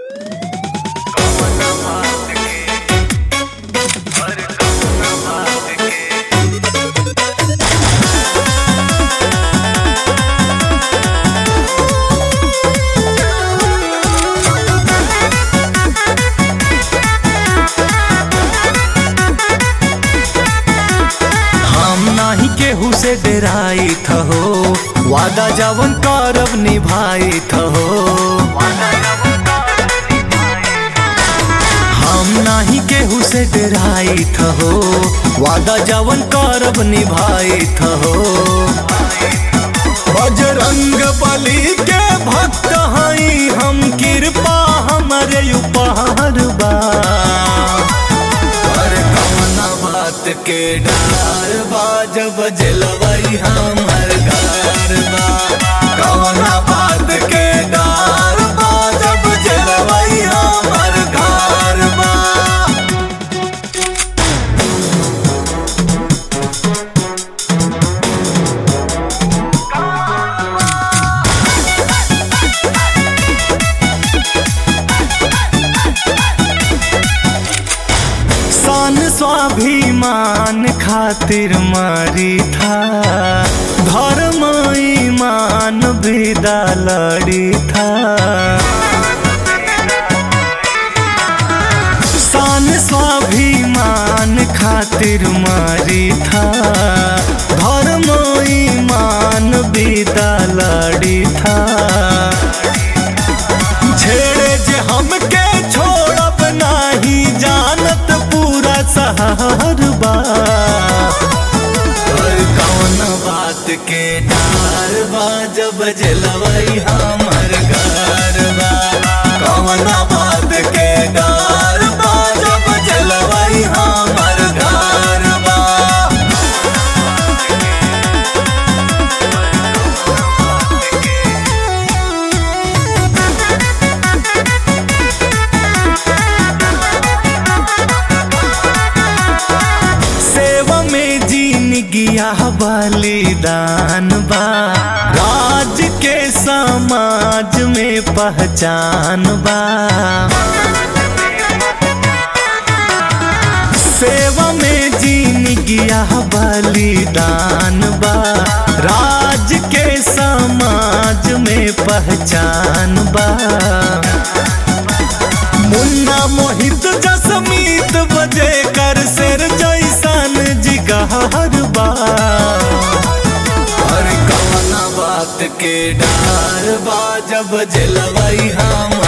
से डराई हो वादा जवन करब निभाई हो हम नाही केहू से डराई हो वादा जवन करब निभाई हो बजरंग बली के भक्त हई हम कृपा हमरे उपहार बा पर कवना बात के डर बा जब जलवई हमर घर बा कवना बात के डर बा जब जलवई हमर घर बा शान स्वाभिमान खातिर मारी था धर्म ईमान विदा लड़ी था शान स्वाभिमान खातिर मारी था धर्म ईमान विदा लड़ी था छेड़े जे हमके छोड़ब नाही जानत पूरा शहर बा और कौन बात के डर बा जब जलवई हमर घर बा कौन बात के डर बा जब जलवई हमर घर बा सेवा में जीन गिया बलिदान बा राज के समाज में पहचान बा सेवा में जीन गिया बलिदान बा राज के समाज में पहचान बा मुन्ना मोहित जसमीत बजे कर सिर जैसन जिगहर बा और कवना बात के डर बा जब जलवई हम